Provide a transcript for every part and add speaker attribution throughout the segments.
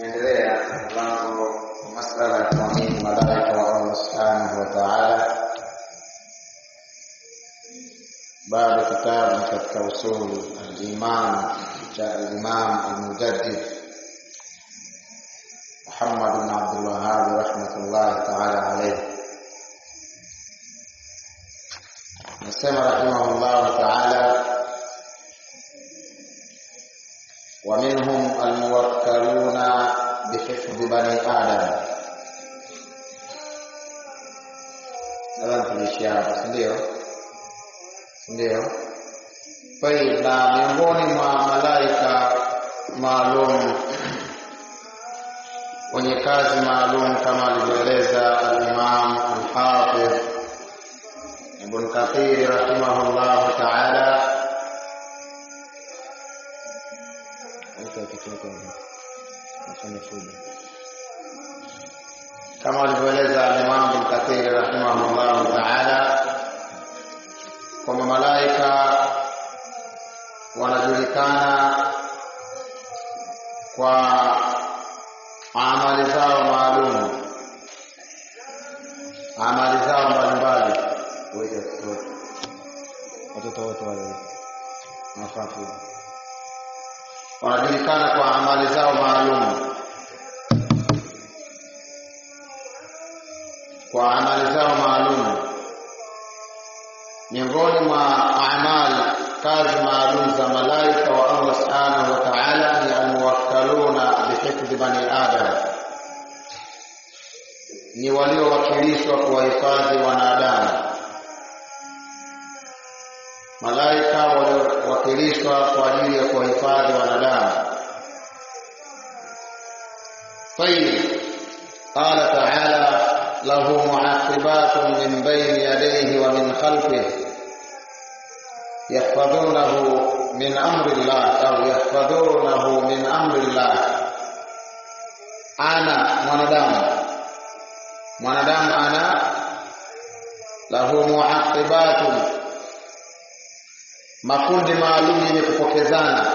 Speaker 1: Tunaendelea na mlango wa masala ya kuamini malaika wa Allah subhanahu wa ta'ala, bado kitabu katika usul al-iman cha al-imam al-mujaddid Muhammad bin Abdul Wahhab rahmatullahi ta'ala alayhi, nasema rahimahullahu ta'ala ومنهم الموكلون بحفظ بني آدم nadhani tuliishia hapa si ndio si ndio tayib na miongoni mwa malaika maalum wenye kazi maalum kama alivyoeleza alimam alhafidh ibn kathir rahimahullahu taala kama alivyoeleza Imam Ibn Kathir rahimahullah taala kwamba malaika wanajulikana kwa amali zao maalum, amali zao mbalimbali. Watoto wote wale mafafu wanajulikana kwa amali zao maalum, kwa amali zao maalum. Miongoni mwa amali kazi maalum za malaika wa Allah subhanahu wa ta'ala ni almuwakkaluna bihifdhi bani adam, ni waliowakilishwa kuwahifadhi wanadamu. Malaika waliowakilishwa kwa ajili ya kuwahifadhi wanadamu. Tayib, qala taala lahu muaqibatun min bayni yadayhi wa min khalfihi yahfadhunahu min amri llah au yahfadhunahu min amri llah. Ana mwanadamu, mwanadamu ana lahu muaqibatun makundi maalum yenye kupokezana,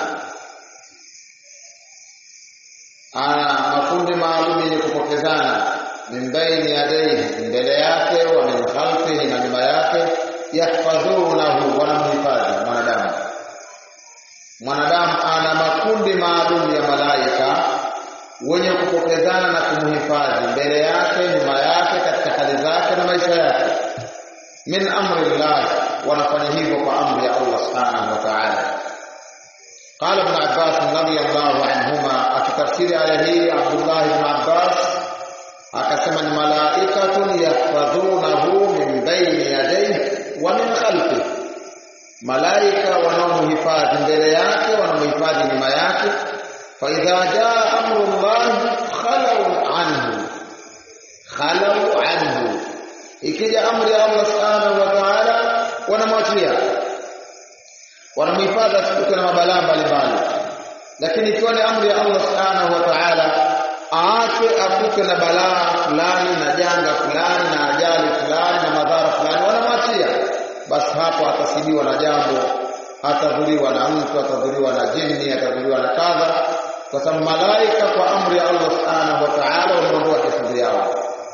Speaker 1: ana makundi maalum yenye kupokezana, min baini yadaihi, mbele yake, wa min khalfihi, na nyuma yake, yahfadhunahu, wanamhifadhi mwanadamu. Mwanadamu ana makundi maalum ya malaika wenye kupokezana na kumhifadhi mbele yake, nyuma yake, katika hali zake na maisha yake, min amri llah wanafanya hivyo kwa amri ya Allah subhanahu wa ta'ala. Qala Ibn Abbas radhiyallahu anhuma, akitafsiri aya hii Abdullah ibn Abbas akasema ni malaikatun yahfadhunahu min baini yadayhi wa min khalfihi, malaika wanaomhifadhi mbele yake, wanamhifadhi nyuma yake. Fa idha jaa amru llahi khalau anhu, khalau anhu, ikija amri ya Allah subhanahu wa ta'ala wanamwachia wanamhifadhi asikutwe na mabalaa mbalimbali, lakini ikiwa ni amri ya Allah subhanahu wa ta'ala aache akutwe na balaa fulani na janga fulani na ajali fulani na madhara fulani, wanamwachia basi, hapo atasibiwa na jambo, atadhuriwa na mtu, atadhuriwa na jini, atadhuriwa na kadha, kwa sababu malaika kwa amri ya Allah subhanahu wa ta'ala wameondoa hifadhi yao.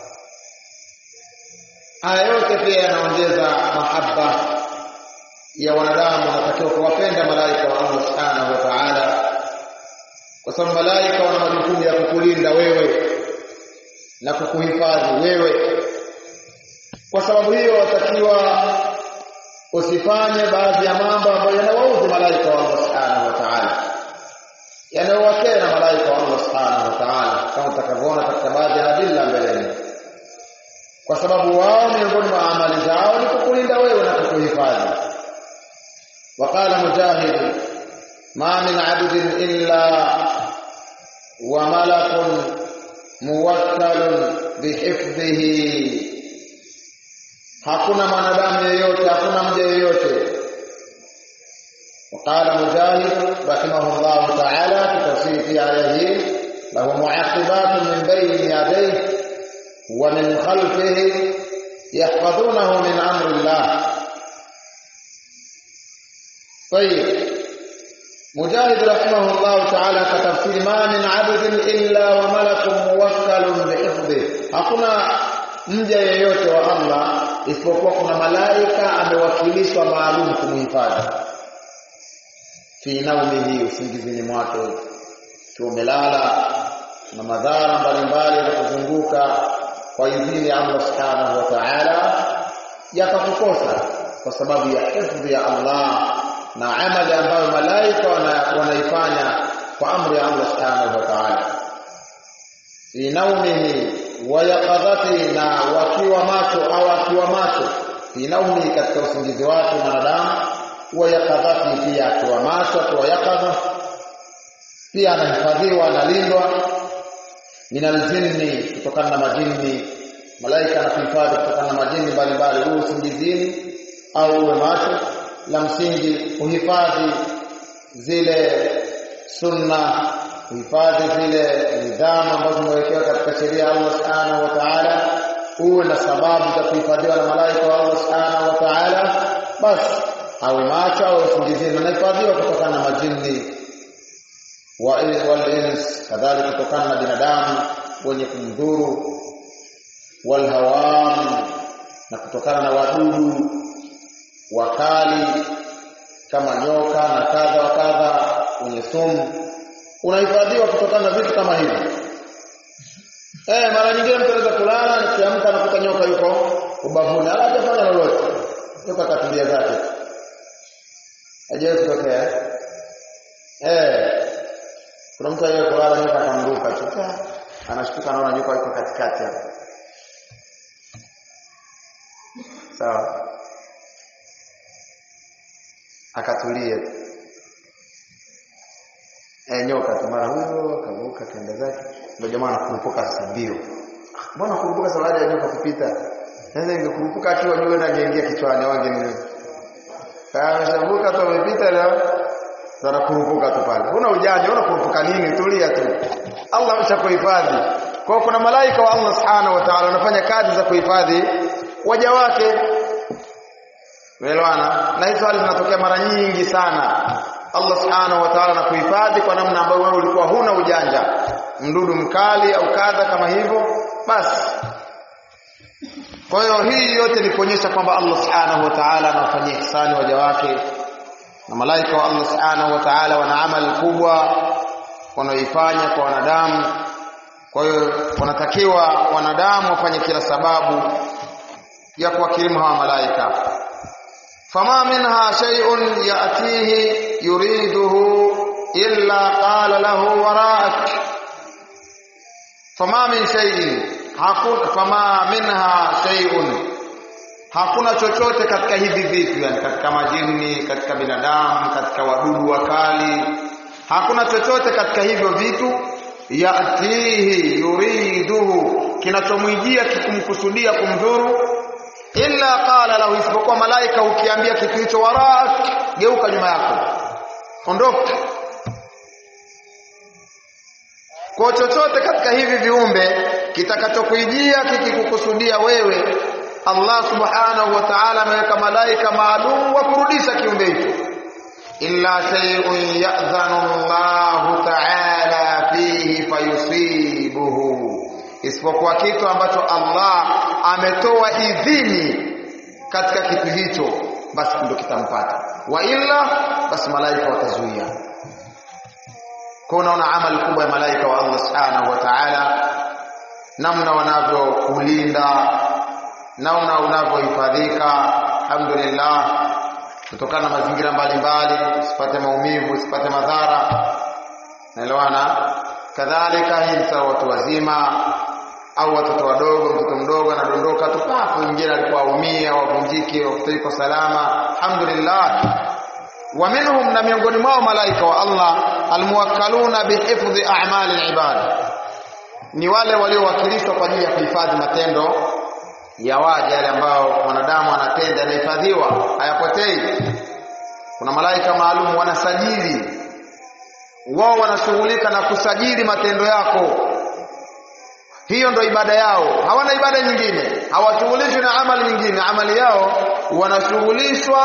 Speaker 1: Haya yote pia yanaongeza mahaba ya wanadamu, wanatakiwa kuwapenda malaika wa Allah subhanahu wa ta'ala, kwa sababu malaika wana majukumu ya kukulinda wewe na kukuhifadhi wewe. Kwa sababu hiyo, watakiwa usifanye baadhi ya mambo ambayo yanawaudhi malaika wa Allah subhanahu wa ta'ala, yanayowakera malaika wa Allah subhanahu wa ta'ala, kama utakavyoona katika baadhi ya adilla mbeleni kwa sababu wao miongoni mwa amali zao ni kukulinda wewe na kukuhifadhi. Waqala Mujahid, ma min abdin illa wa malakun muwakkalun bihifdhihi, hakuna mwanadamu yeyote, hakuna mja yeyote. Waqala Mujahid rahimahullahu ta'ala, kitafsiri aya hii, lahu muaqibatun min bayni yadayhi ومن خلفه يحفظونه من أمر الله طيب Mujahid rahimahullah ta'ala katafsiri ma min 'abdin illa wa malakun muwakkalun bihifdhi hakuna mja yeyote wa Allah isipokuwa kuna malaika amewakilishwa maalum kumhifadhi fi naumihi usingizini mwake ukiwa umelala na madhara mbalimbali yanakuzunguka kwa idhini ya Allah subhanahu wa ta'ala yakakukosa kwa sababu ya hifdhi ya Allah na amali ambayo malaika wanaifanya kwa amri ya Allah subhanahu wa ta'ala fi naumihi wa yaqadhati na wakiwa macho au akiwa macho fi naumihi katika usingizi wake mwanadamu wa yaqadhati pia akiwa macho akiwa yaqadha pia anahifadhiwa analindwa minal jinni kutokana na majini malaika anakuhifadhi kutokana na majini mbalimbali uwe usingizini au uwe macho la msingi uhifadhi zile sunna uhifadhi zile nidhamu ambazo zimewekewa katika sheria ya Allah subhanahu wa ta'ala uwe na sababu za kuhifadhiwa na malaika wa Allah subhanahu wa ta'ala basi awe macho au usingizini anahifadhiwa kutokana na majini والإنس كذلك kutokana na binadamu wenye kumdhuru walhawam na kutokana na wadudu wakali kama nyoka na kadha wa kadha wenye sumu unahifadhiwa kutokana na vitu kama hivi eh mara nyingine mtu anaweza kulala nikiamka anakuta nyoka yuko ubavuni ala hajafanya lolote nyoka katulia zake hajawahi kutokea eh kuna mtu aliye kulala nyoka akamruka tu. Anashtuka anaona nyoka yuko katikati hapo. Sawa. Akatulia. Eh nyoka tu mara huyo akavuka kaenda zake. Ndio jamaa anakurupuka sasa mbio. Mbona kurupuka sababu ya nyoka kupita? Sasa ingekurupuka akiwa nyoka na angeingia kichwani wange ni. Kama ameshavuka tu amepita leo sana kurupuka tu pale. Huna ujanja, huna kurupuka nini? Tulia tu. Allah ameshakuhifadhi. Kwa kuna malaika wa Allah Subhanahu wa Ta'ala wanafanya kazi za kuhifadhi waja wake. Umeelewana? Na hizo hali zinatokea mara nyingi sana. Allah Subhanahu wa Ta'ala anakuhifadhi kwa namna ambayo wewe ulikuwa huna ujanja. Mdudu mkali au kadha kama hivyo, basi kwa hiyo hii yote ni kuonyesha kwamba Allah Subhanahu wa Ta'ala anawafanyia ihsani waja wake na malaika wa Allah Subhanahu wa Ta'ala wana amali kubwa wanaoifanya kwa wanadamu. Kwa hiyo wanatakiwa wanadamu wafanye kila sababu ya kuwakirimu hawa malaika. Fama minha shay'un ya'tihi yuriduhu illa qala lahu wara'ak. Fama min shay'in hakuna fama minha shay'un hakuna chochote katika hivi vitu yani katika majini katika binadamu katika wadudu wakali hakuna chochote katika hivyo vitu yatihi yuriduhu kinachomwijia kikumkusudia kumdhuru illa qala lahu isipokuwa malaika ukiambia kitu hicho warak geuka nyuma yako ondoka kwa chochote katika hivi viumbe kitakachokuijia kikikukusudia wewe Allah subhanahu wa ta'ala ameweka malaika maalum wa kurudisha kiumbe hicho illa shay'un ya'dhanu Allah ta'ala fihi fayusibuhu isipokuwa kitu ambacho Allah ametoa idhini katika kitu hicho basi ndio kitampata wa illa basi malaika watazuia kwa unaona amali kubwa ya malaika wa Allah subhanahu wa ta'ala namna wanavyokulinda namna unavyohifadhika alhamdulillah kutokana na mazingira mbalimbali usipate maumivu usipate madhara naelewana kadhalika hii msa watu wazima au watoto wadogo mtoto mdogo anadondoka tu papo mwingine alikuwa aumia wavunjike wakutoiko salama alhamdulillah wa minhum na miongoni mwao malaika wa Allah almuwakkaluna bihifdhi a'mali alibad ni wale waliowakilishwa kwa ajili ya kuhifadhi matendo ya waja yale ambao mwanadamu anatenda yanahifadhiwa hayapotei kuna malaika maalum wanasajili wao wanashughulika na kusajili matendo yako hiyo ndo ibada yao hawana ibada nyingine hawashughulishwi na amali nyingine amali yao wanashughulishwa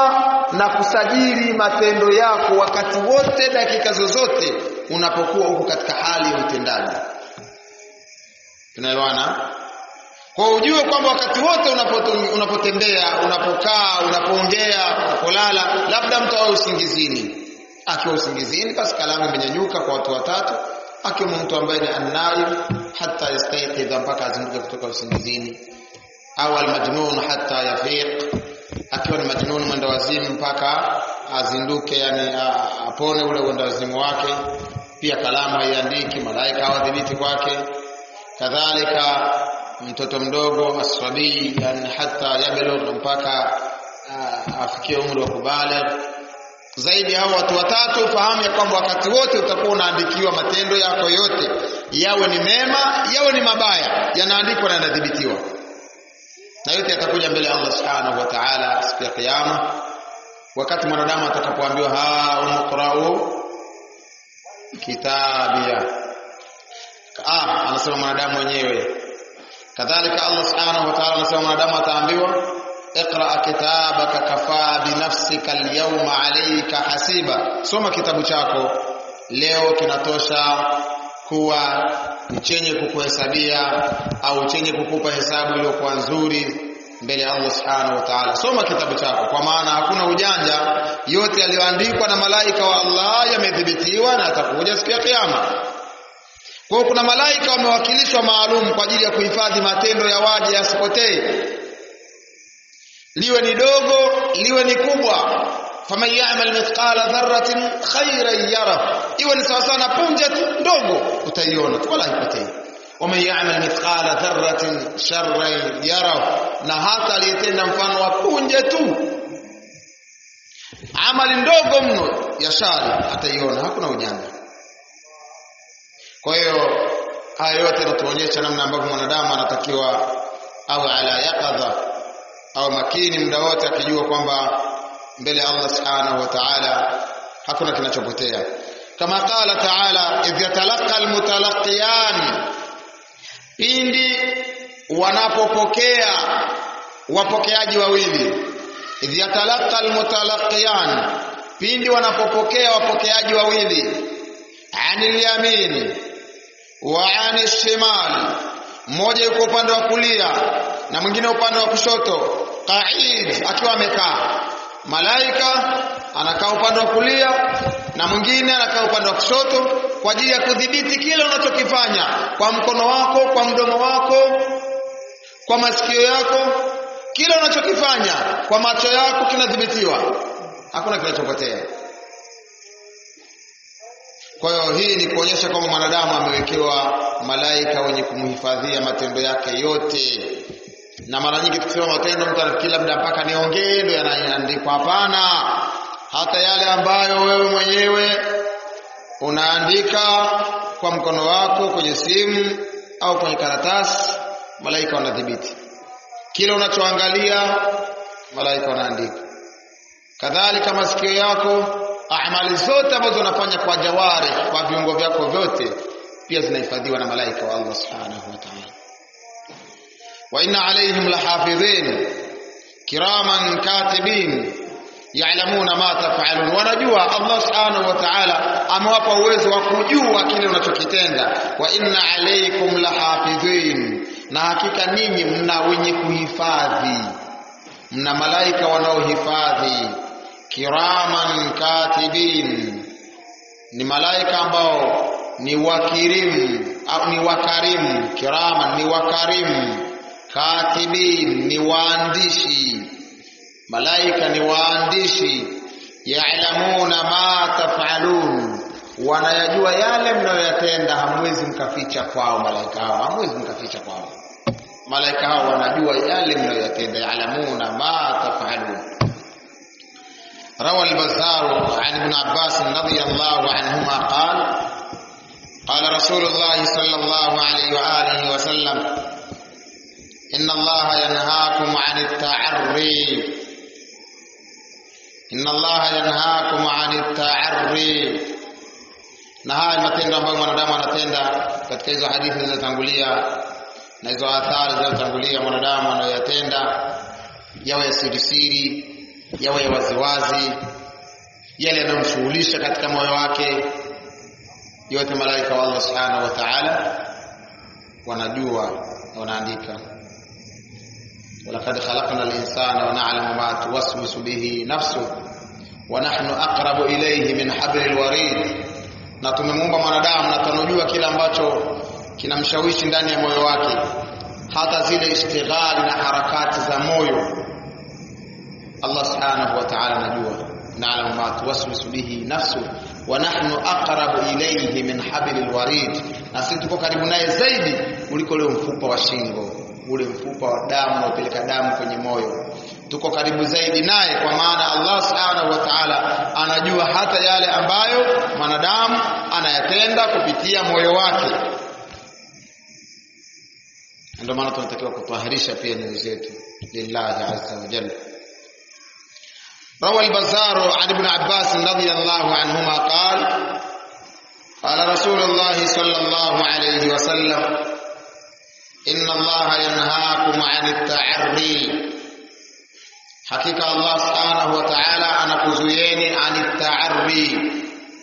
Speaker 1: na kusajili matendo yako wakati wote dakika zozote unapokuwa huko katika hali ya utendaji tunaelewana kwa ujue kwamba wakati wote unapotembea unapokaa unapoongea unapolala labda mtu awe usingizini akiwa usingizini basi kalamu imenyanyuka kwa watu watatu akiwa mtu ambaye ni annaim hata yastayqidha mpaka azinduke kutoka usingizini au almajnun hata yafiq akiwa ni majnun mwenda wazimu mpaka azinduke yani apone ule mwenda wazimu wake pia kalamu haiandiki malaika hawadhibiti kwake kadhalika mtoto mdogo aswabii yani hata yablugh mpaka afikie umri wa kubaligh zaidi hao watu watatu fahamu ya kwamba wakati wote utakuwa unaandikiwa matendo yako yote yawe ni mema yawe ni mabaya yanaandikwa na yanadhibitiwa na yote yatakuja mbele ya Allah subhanahu wa ta'ala siku ya kiyama wakati mwanadamu atakapoambiwa ha umqra'u kitabia ah anasema mwanadamu mwenyewe kadhalika Allah subhanahu wa ta'ala anasema mwanadamu ataambiwa اقرا كتابك كفى بنفسك اليوم عليك hasiba soma kitabu chako leo kinatosha kuwa chenye kukuhesabia au chenye kukupa hesabu iliyokuwa nzuri mbele ya Allah subhanahu wa ta'ala soma kitabu chako kwa maana hakuna ujanja yote yaliyoandikwa na malaika wa Allah yamedhibitiwa na atakuja siku ya kiyama kwa hiyo kuna malaika wamewakilishwa maalum kwa ajili ya kuhifadhi matendo ya waja yasipotee liwe ni dogo liwe ni kubwa faman ya'mal mithqala dharratin khairan yara iwe ni sawa sana punje tu ndogo utaiona wala haipotei waman ya'mal mithqala dharratin sharran yara na hata aliyetenda mfano wa punje tu amali ndogo mno ya shari ataiona hakuna ujanja kwa hiyo haya yote yanatuonyesha namna ambavyo mwanadamu anatakiwa awe ala yaqadha au makini muda wote akijua kwamba mbele ya Allah subhanahu wa ta'ala hakuna kinachopotea kama qala ta'ala idh yatalaqa almutalaqiyan pindi wanapopokea wapokeaji wawili idh yatalaqa almutalaqiyan pindi wanapopokea wapokeaji wawili anil yamin wa anil shimal mmoja yuko upande wa kulia na mwingine upande wa kushoto qaid akiwa amekaa malaika anakaa upande wa kulia na mwingine anakaa upande wa kushoto kwa ajili ya kudhibiti kile unachokifanya kwa mkono wako kwa mdomo wako kwa masikio yako kile unachokifanya kwa macho yako kinadhibitiwa hakuna kinachopotea kwa hiyo hii ni kuonyesha kwamba mwanadamu amewekewa malaika wenye kumhifadhia matendo yake yote na mara nyingi tukisema matendo mtu anafikiri labda mpaka niongee ndio yanaandikwa hapana hata yale ambayo wewe mwenyewe unaandika kwa mkono wako kwenye simu au kwenye karatasi malaika wanadhibiti kile unachoangalia malaika wanaandika kadhalika masikio yako amali zote ambazo unafanya kwa jawari kwa viungo vyako vyote pia zinahifadhiwa na malaika wa Allah subhanahu wa ta'ala wa inna alayhim lahafidhin kiraman katibin ya'lamuna ma taf'alun wanajua Allah subhanahu wa ta'ala amewapa uwezo wa kujua kile unachokitenda wa inna alaykum lahafidhin na hakika ninyi mna wenye kuhifadhi mna malaika wanaohifadhi kiraman katibin ni malaika ambao ni wakirimu au ni wakarimu kiraman ni wakarimu katibin ni waandishi malaika ni waandishi ya'lamuna ma taf'alun wanayajua yale mnayoyatenda hamwezi mkaficha kwao malaika hao hamwezi mkaficha kwao malaika hao wanajua yale mnayoyatenda ya'lamuna ma taf'alun روى البزار عن ابن عباس رضي الله عنهما قال قال رسول الله صلى الله عليه وآله وسلم إن الله ينهاكم عن التعري إن الله ينهاكم عن التعري na haya matendo ambayo mwanadamu anatenda katika hizo hadithi zilizotangulia na hizo athari zilizotangulia mwanadamu anayoyatenda yawe ya sirisiri yawe waziwazi yale yanayomshughulisha katika moyo wake yote malaika wa Allah subhanahu wa ta'ala wanajua na wanaandika walaqad khalaqna al-insana wa na'lamu ma tuwaswisu bihi nafsuhu wa nahnu aqrabu ilayhi min hablil warid na tumemuumba mwanadamu na tunajua kile ambacho kinamshawishi ndani ya moyo wake hata zile ishtighali na harakati za moyo Allah subhanahu wa ta'ala anajua na'lamu ma tuwaswisu bihi nafsu wa nahnu aqrabu ilayhi min hablil warid na sisi tuko karibu naye zaidi kuliko ule mfupa wa shingo ule mfupa wa damu unaopeleka damu kwenye moyo tuko karibu zaidi naye kwa maana Allah subhanahu wa ta'ala anajua hata yale ambayo mwanadamu anayatenda kupitia moyo wake ndio maana tunatakiwa kutwaharisha pia nyoyo zetu lillahi azza wa jalla روى البزار عن ابن عباس رضي الله عنهما قال قال رسول الله صلى الله عليه وسلم إن الله ينهاكم عن التعري حقيقة الله سبحانه وتعالى أنا كزيني عن التعري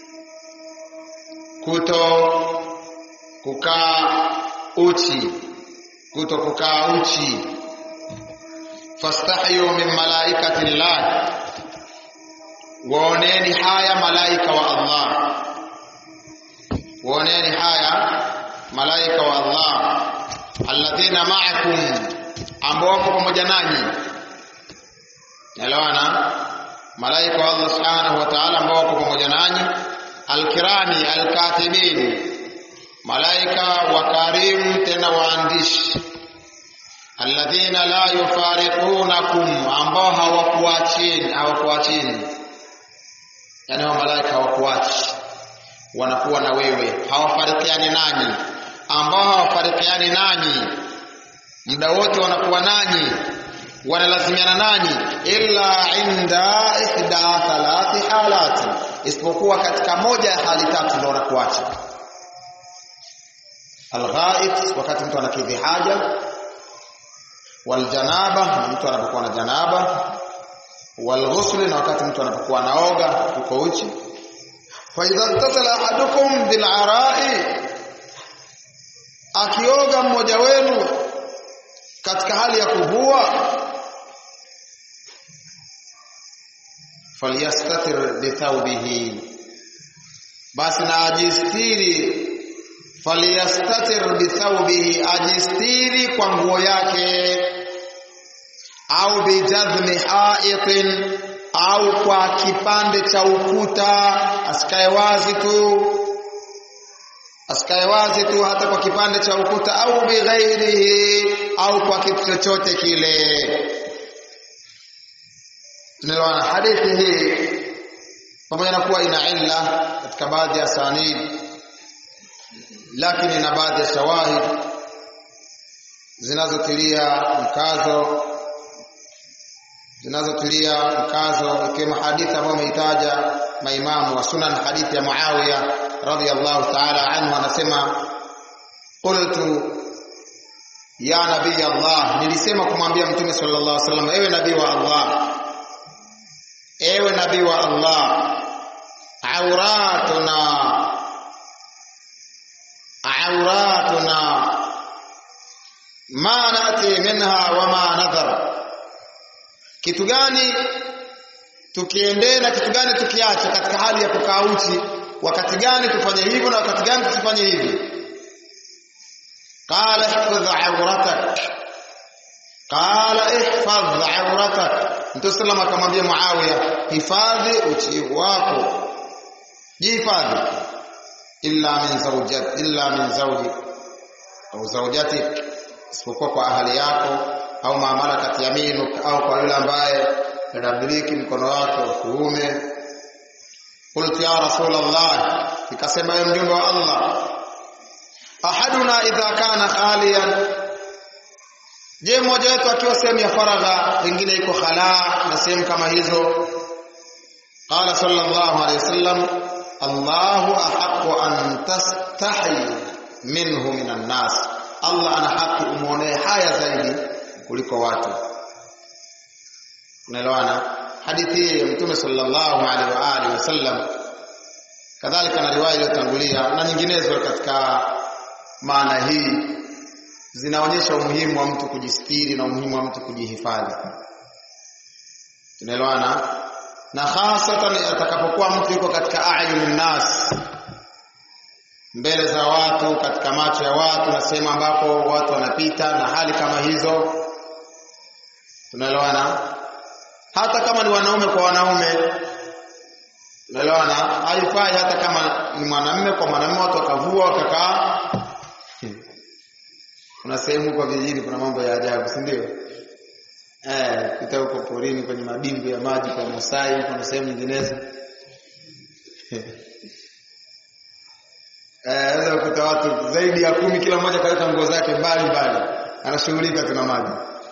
Speaker 1: كتو كوكا uchi kuto kukaa uchi fastahyu min malaikati llah waoneni haya malaika wa Allah waoneni haya malaika wa Allah alladhina ma'akum ambao wako pamoja nanyi elewana malaika wa Allah subhanahu wa ta'ala ambao wako pamoja nanyi alkirami alkatibin malaika wakarimu tena waandishi alladhina la yufariqunakum ambao hawakuachini hawakuachini yani hao malaika hawakuachi wanakuwa na wewe hawafarikiani nanyi ambao hawafarikiani nanyi muda wote wanakuwa nanyi wanalazimiana nanyi illa inda ihda thalathi halati isipokuwa katika moja ya hali tatu ndio wanakuacha alghait wakati mtu anakidhi haja waljanaba mtu anapokuwa na janaba walghusli na wakati mtu anapokuwa naoga uko uchi fa idha tasala ahadukum bil arai akioga mmoja wenu katika hali ya kuvua falyastatir bithawbihi basi na ajistiri falyastatir bithawbihi ajistiri kwa nguo yake au bijadhmi haitin au kwa kipande cha ukuta asikae wazi tu asikae wazi tu hata kwa kipande cha ukuta au bighairihi au kwa kitu chochote kile tunaelewana hadithi hii pamoja na kuwa ina illa katika baadhi ya sanid lakini ina baadhi ya shawahid zinazotilia mkazo zinazotilia mkazo ikiwemo hadithi ambayo ameitaja maimamu wa sunan hadithi ya Muawiya radhiyallahu ta'ala anhu anasema qultu ya nabii Allah nilisema kumwambia mtume sallallahu alaihi wasallam ewe nabii wa Allah ewe nabii wa Allah auratuna auratuna ma nati minha wa ma nadhar kitu gani tukiendee na kitu gani tukiacha katika hali ya kukaa uchi wakati gani tufanye hivyo na wakati gani tusifanye hivi qala ihfadh awratak qala ihfadh awratak mtume sallam akamwambia muawiya hifadhi uchi wako jihifadhi illa min zawjat illa min zawji au zawjatik isipokuwa kwa ahali yako au maamalakat yaminuk au kwa yule ambaye anamiliki mkono wake wa kuume qultu ya rasulullah ikasema ya mjumbe wa Allah ahaduna idha kana khaliyan je mmoja wetu akiwa sehemu ya faragha pengine iko khala na sehemu kama hizo qala sallallahu alayhi wasallam Allahu ahaqqu an tastahi minhu minan nas Allah ana haki umuonee haya zaidi kuliko watu unaelewana hadithi hii ya Mtume sallallahu alaihi wa alihi wasallam kadhalika na riwaya iliyotangulia na nyinginezo katika maana hii zinaonyesha umuhimu wa mtu kujistiri na umuhimu wa mtu kujihifadhi. Tunaelewana? Na hasatan atakapokuwa mtu yuko katika ayunin nas, mbele za watu, katika macho ya watu na sehemu ambapo watu wanapita na hali kama hizo, tunaelewana? Hata kama ni wanaume kwa wanaume, tunaelewana? Haifai hata kama ni mwanamume kwa mwanamume, watu wakavua wakakaa kuna sehemu huko vijijini kuna mambo ya ajabu si ndio eh pita huko porini kwenye madimbu ya maji kwa Masai huko na sehemu nyinginezo eh unaweza kukuta watu zaidi ya kumi kila mmoja kaweka nguo zake mbali mbali anashughulika tuna maji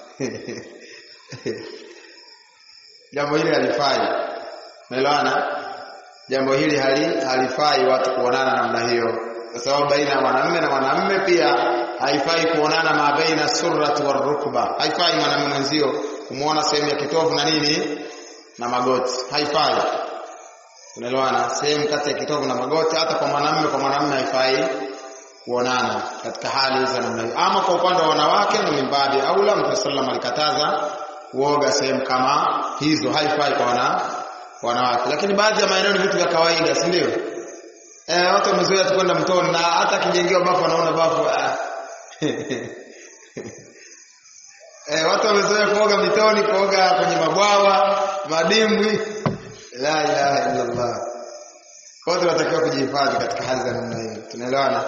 Speaker 1: jambo hili halifai umeelewana jambo hili hali halifai watu kuonana namna hiyo kwa sababu baina ya mwanamume na mwanamume pia haifai kuonana ma baina surrati warukba haifai mwanamume mwenzio kumuona sehemu ya kitovu na nini na magoti haifai unaelewana sehemu kati ya kitovu na magoti hata kwa mwanamume kwa mwanamume haifai kuonana katika hali za namna hiyo ama kwa upande wa wanawake ni mimbabi aula mtume sallam alikataza kuoga sehemu kama hizo haifai kwa wana wanawake lakini baadhi ya maeneo ni vitu vya kawaida si ndio eh watu wamezoea tu kwenda mtoni na hata akijengewa bafu anaona bafu ah. eh watu wamezoea kuoga mitoni kuoga kwenye mabwawa madimbwi la ilaha illa allah kwa hiyo tunatakiwa kujihifadhi katika hali za namna hiyo tunaelewana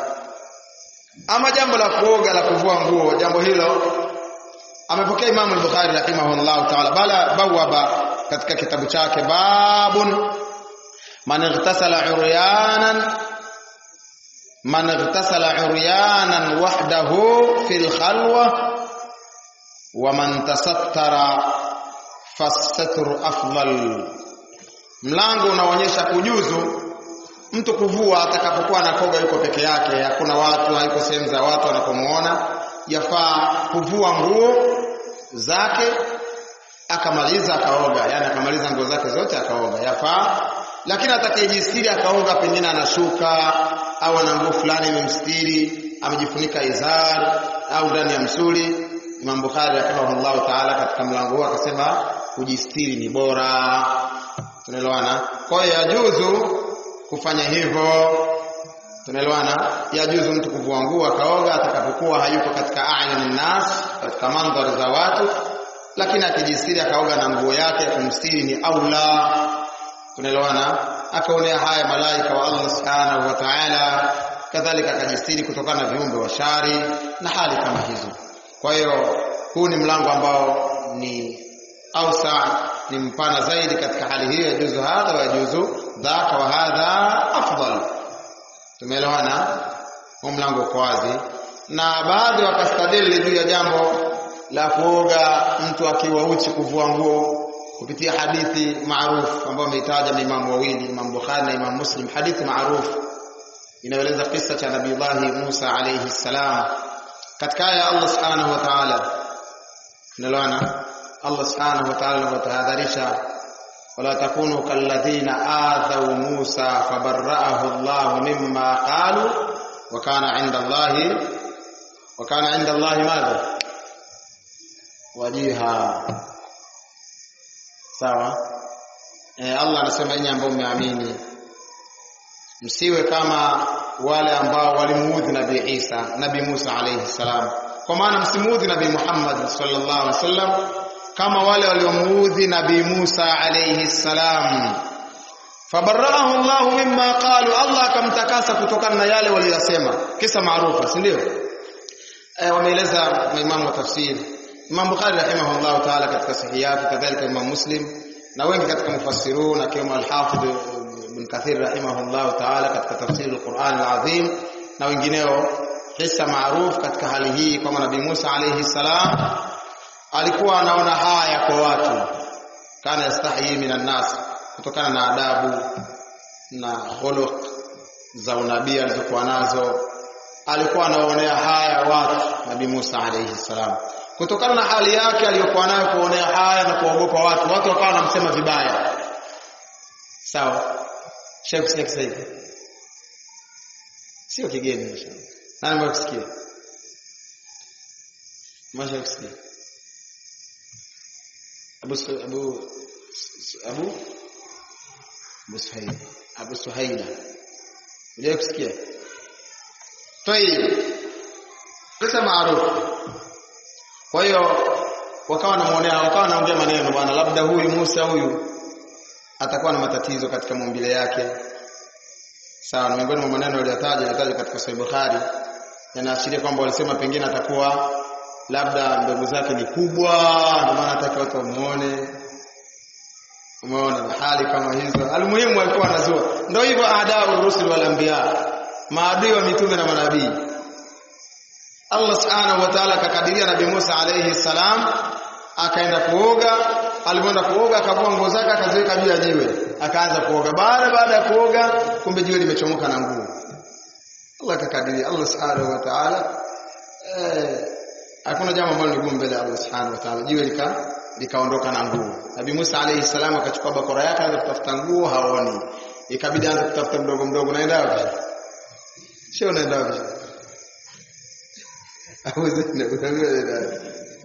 Speaker 1: ama jambo la kuoga la kuvua nguo jambo hilo amepokea Imam al-Bukhari rahimahullah ta'ala bala bawaba katika kitabu chake babun man ightasala uryanan man ightasala uryanan wahdahu fil khalwa wa man tasattara fasatru afdal mlango unaonyesha kujuzu mtu kuvua atakapokuwa anakoga yuko peke yake hakuna watu hayuko sehemu za watu wanapomuona yafaa kuvua nguo zake akamaliza akaoga yani akamaliza nguo zake zote akaoga yafaa lakini atakayejistiri akaoga pengine anashuka au ana nguo fulani imemstiri amejifunika izar au ndani ya msuli Imam Bukhari rahimahullah taala katika mlango huu akasema kujistiri ni bora tunaelewana kwa hiyo yajuzu kufanya hivyo tunaelewana yajuzu mtu kuvua nguo akaoga atakapokuwa hayuko katika ayun nas katika mandhari za watu lakini akijistiri akaoga na nguo yake kumstiri ni aula tunaelewana akaonea haya malaika wa Allah subhanahu wa ta'ala kadhalika akajistiri kutokana na viumbe wa shari na hali kama hizo kwa hiyo huu ni mlango ambao ni ausa ni mpana zaidi katika hali hiyo yajuzu hadha wa yajuzu dhaka wa hadha afdal tumeelewana huu mlango uko wazi na baadhi wakastadili juu ya jambo la kuoga mtu akiwa uchi kuvua nguo kupitia hadithi maarufu ambayo ameitaja na Imam wawili Imam Bukhari na Imam Muslim hadithi maarufu inaeleza kisa cha Nabii Musa alayhi salam katika aya ya Allah subhanahu wa ta'ala tunaelewana Allah subhanahu wa ta'ala anatahadharisha wala takunu kalladhina adhaw Musa fabarra'ahu Allah mimma qalu wa kana 'inda Allah wa kana 'inda Allah madha wajiha sawa e, Allah anasema nyinyi ambao mmeamini msiwe kama wale ambao walimuudhi Nabii Isa Nabii Musa alayhi salam kwa maana msimuudhi Nabii Muhammad sallallahu alaihi wasallam kama wale waliomuudhi Nabii Musa alayhi salam fabarraahu Allah mimma qalu Allah akamtakasa kutokana na yale waliyosema kisa maarufu si ndio eh wameeleza maimamu wa tafsiri Imam Bukhari rahimahullah ta'ala katika sahihi yake kadhalika Imam Muslim na wengi katika mufassirun akiwemo al-Hafidh Ibn Kathir rahimahullah ta'ala katika tafsiri al-Qur'an al-Azim na wengineo kisa maarufu katika hali hii kama Nabii Musa alayhi salam alikuwa anaona haya kwa watu kana yastahi minan nas kutokana na adabu na khuluq za unabii alizokuwa nazo alikuwa anaonea haya watu Nabii Musa alayhi salam
Speaker 2: kutokana na hali yake aliyokuwa nayo kuonea haya na kuogopa watu watu wakawa wanamsema vibaya sawa Sheikh Sheikh Said sio kigeni inshallah nani mwakusikia Masha kusikia Abu Abu Abu Abu Suhaila Abu Suhaila Unajua kusikia Tayib Pesa maarufu kwa hiyo wakawa wanamuonea wakawa wanaongea maneno bwana labda huyu Musa huyu atakuwa na matatizo katika maumbile yake sawa na miongoni mwa maneno yaliyotaja yataja katika Sahih Bukhari yanaashiria kwamba walisema pengine atakuwa labda mbegu zake ni kubwa ndio maana hataki watu wamuone umeona na hali kama hizo almuhimu alikuwa anazua ndio hivyo adau rusul wal anbiya maadui wa mitume na manabii Allah subhanahu wa ta'ala akakadiria Nabii Musa alayhi salam akaenda kuoga alipoenda kuoga akavua nguo zake akaziweka juu ya jiwe akaanza kuoga baada baada ya kuoga kumbe jiwe limechomoka na nguo Allah akakadiria Allah subhanahu wa ta'ala eh hakuna jambo ambalo ni gumu mbele ya Allah subhanahu wa ta'ala jiwe lika likaondoka na nguo Nabii Musa alayhi salam akachukua bakora yake akaanza kutafuta nguo haoni ikabidi aanze kutafuta mdogo mdogo naenda wapi sio naenda wapi au zina unaenda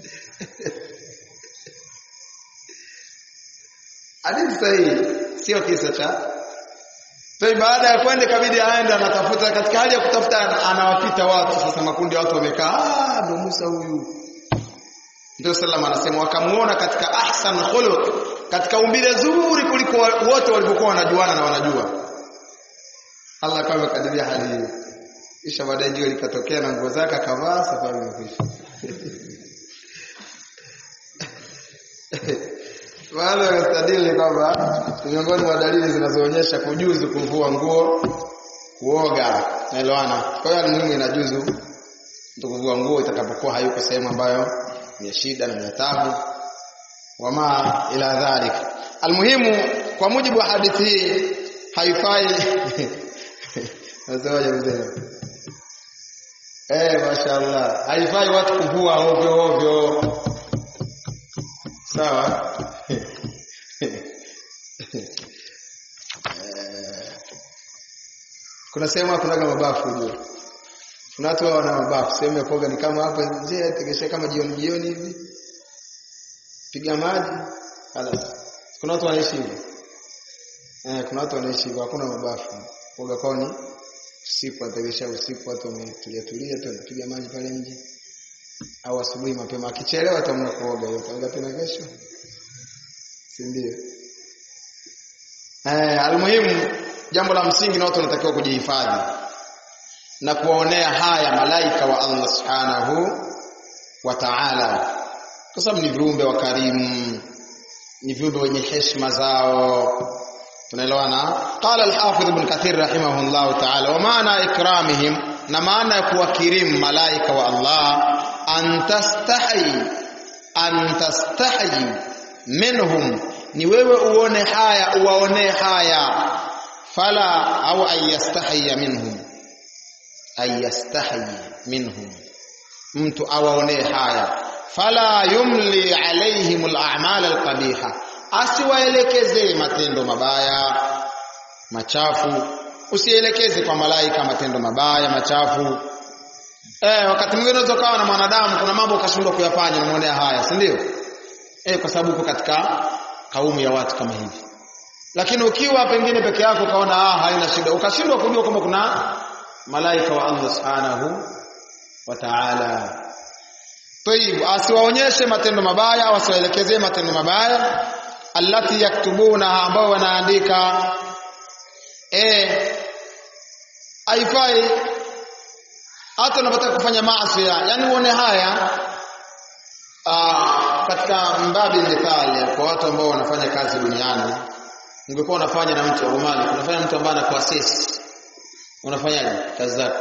Speaker 2: hadithi sahihi sio kisa cha Toi baada ya kwenda kabidi aende anatafuta katika hali ya kutafuta anawapita watu sasa makundi ya watu wamekaa ah ndo Musa huyu ndio sallam anasema wakamuona katika ahsan khuluq katika umbile zuri kuliko wote walivyokuwa wanajuana na wanajua Allah kama kadiria hali hiyo kisha baadaye jua likatokea na nguo zake akavaa safari imekwisha wale wanastadili kwamba miongoni mwa dalili zinazoonyesha kujuzu kuvua nguo kuoga naelewana kwa hiyo muhimu inajuzu mtu kuvua nguo itakapokuwa hayuko sehemu ambayo ni ya shida na ya taabu wama ila dhalik almuhimu kwa mujibu wa hadithi hii haifai nasemaje mzee eh mashaallah haifai watu kuvua ovyo ovyo sawa kuna sehemu kunaga mabafu ujue kuna watu wana mabafu sehemu ya kuoga ni kama hapa nje tegesha kama jioni jioni hivi piga maji halas kuna watu wanaishi hivyo eh kuna watu wanaishi hivyo hakuna mabafu kuoga kwao ni usiku ategesha usiku watu wametulia tulia tu anapiga maji pale nje au asubuhi mapema akichelewa atamna kuoga hiyo ataoga tena kesho si ndio eh almuhimu jambo la msingi na watu wanatakiwa kujihifadhi na kuwaonea haya malaika wa Allah subhanahu wa ta'ala kwa sababu ni viumbe wa karimu ni viumbe wenye heshima zao tunaelewana qala al-hafidh ibn kathir rahimahullah ta'ala wa maana ikramihim na maana ya kuwakirimu malaika wa Allah an tastahi an tastahi minhum ni wewe uone haya uwaonee haya fala au ayastahi minhum ayastahi minhum mtu awaonee haya fala yumli alaihim al-a'mal al-qabiha asiwaelekezee matendo mabaya machafu usielekeze kwa malaika matendo mabaya machafu eh wakati mwingine unaweza kawa na mwanadamu kuna mambo ukashindwa kuyafanya unaonea haya si ndio eh kwa sababu uko katika kaumu ya watu kama hivi lakini ukiwa pengine peke yako kaona ah haina shida ukashindwa kujua kwamba kuna malaika wa Allah subhanahu wa ta'ala Tayib asiwaonyeshe matendo mabaya au asiwaelekezee matendo mabaya allati yaktubuna ambao wanaandika eh haifai hata unapotaka kufanya maasi yani uone haya aa, katika mbabi mithali kwa watu ambao wanafanya kazi duniani ungekuwa unafanya na mtu wa Omani unafanya mtu ambaye anakuasisi unafanyaje kazi zako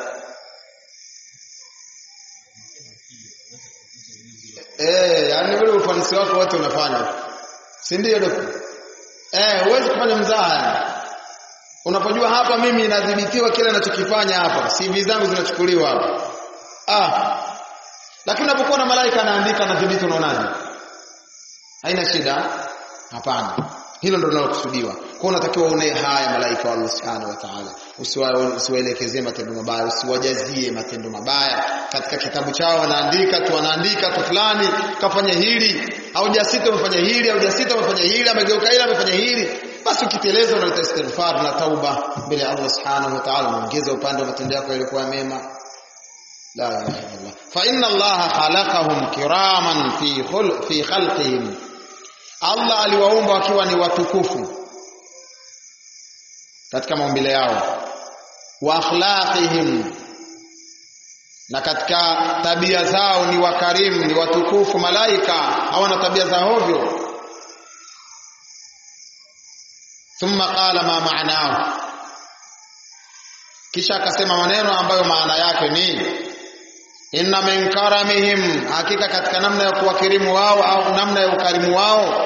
Speaker 2: eh yani ule ufanisi wako wote unafanya si ndio dokta eh huwezi kufanya mzaha unapojua hapa mimi inadhibitiwa kile ninachokifanya hapa CV zangu zinachukuliwa hapa ah lakini unapokuwa na malaika anaandika na dhibiti unaonaje haina shida hapana hilo ndio linalokusudiwa kwa unatakiwa uone haya malaika wa Allah subhanahu wa ta'ala usiwaelekezee matendo mabaya usiwajazie matendo mabaya katika kitabu chao wanaandika tu wanaandika tu fulani kafanya hili au jasita umefanya hili au jasita umefanya hili amegeuka hili amefanya hili basi ukiteleza unaleta istighfar na tauba mbele ya Allah subhanahu wa ta'ala unaongeza upande wa matendo yako yalikuwa mema la ilaha illallah fa inna Allah khalaqahum kiraman fi khul fi khalqihim Allah aliwaumba wakiwa ni watukufu katika maumbile yao wa akhlaqihim na katika tabia zao ni wakarimu ni watukufu malaika hawana tabia za hovyo thumma qala ma ma'nahu kisha akasema maneno ambayo maana yake ni inna min karamihim hakika katika namna ya kuwakirimu wao au namna ya ukarimu wao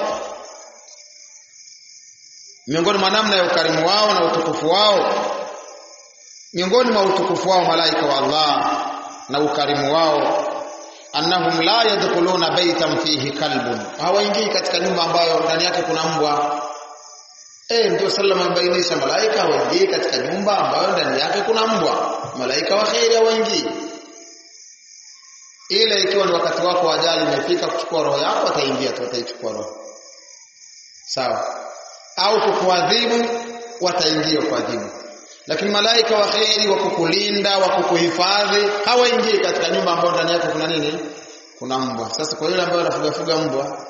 Speaker 2: miongoni mwa namna ya ukarimu wao na utukufu wao miongoni mwa utukufu wao malaika wa Allah na ukarimu wao annahum la yadkhuluna baytan fihi kalbun hawaingii katika nyumba ambayo ndani yake kuna mbwa eh ndio sallama amebainisha malaika hawaingii katika nyumba ambayo ndani yake kuna mbwa malaika wa khairi hawaingii ile ikiwa ni wakati wako wa ajali imefika kuchukua roho yako ataingia tu ataichukua roho sawa au kukuadhibu wataingia kuadhibu lakini malaika wa kheri wa kukulinda wa kukuhifadhi hawaingii katika nyumba ambayo ndani yake kuna nini kuna mbwa sasa kwa yule ambaye anafuga fuga mbwa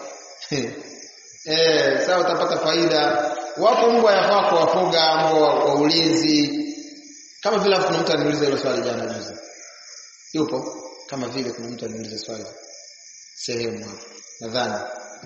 Speaker 2: eh sawa utapata faida wapo mbwa yafaa kuwafuga mbwa wa ulinzi kama vile kuna mtu aniuliza hilo swali jana juzi yupo kama vile kuna mtu aniuliza swali sehemu hapo nadhani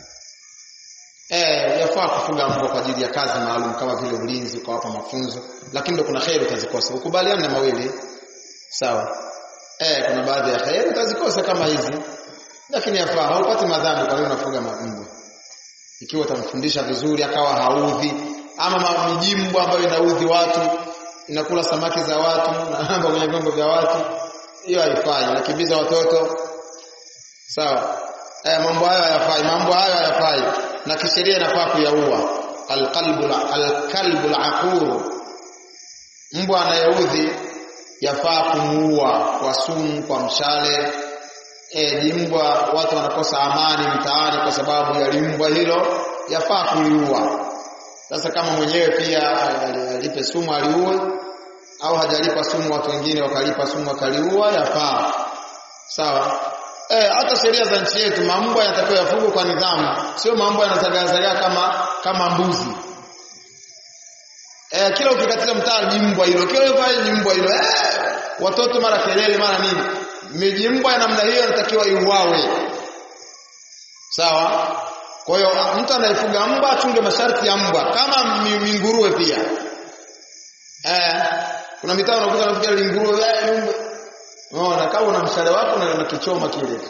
Speaker 2: eh yafaa kufuga mbwa kwa ajili ya kazi maalum kama vile ulinzi ukawapa mafunzo lakini ndio kuna kheri utazikosa ukubaliana na mawili sawa eh kuna baadhi ya kheri utazikosa kama hizi lakini yafaa haupati madhambi kwa nini unafuga mbwa ikiwa utamfundisha vizuri akawa haudhi ama mijimbwa ambayo inaudhi watu inakula samaki za watu na kwenye vyombo vya watu hiyo haifai nakimbiza watoto sawa eh mambo hayo hayafai mambo hayo hayafai na kisheria inafaa kuyaua alqalbu alkalbu alaqur mbwa anayeudhi yafaa kumuua kwa sumu kwa mshale eh jimbwa watu wanakosa amani mtaani kwa sababu ya limbwa hilo yafaa kuliua sasa kama mwenyewe pia alipe sumu aliue au hajalipa sumu watu wengine wakalipa sumu wakaliua yafaa sawa eh hata sheria za nchi yetu mambo yanatakiwa yafugwe kwa nidhamu sio mambo yanazagazagaa kama kama mbuzi eh kila ukikatika mtaa jimbwa hilo kila pale jimbwa hilo eh watoto mara kelele mara nini mijimbwa ya namna hiyo inatakiwa iuawe sawa kwa hiyo mtu anayefuga mbwa achunge masharti ya mbwa kama minguruwe pia eh kuna mitaa unakuta unafikia linguruwe eh mbwa unaona kama una mshale wako na unakichoma kile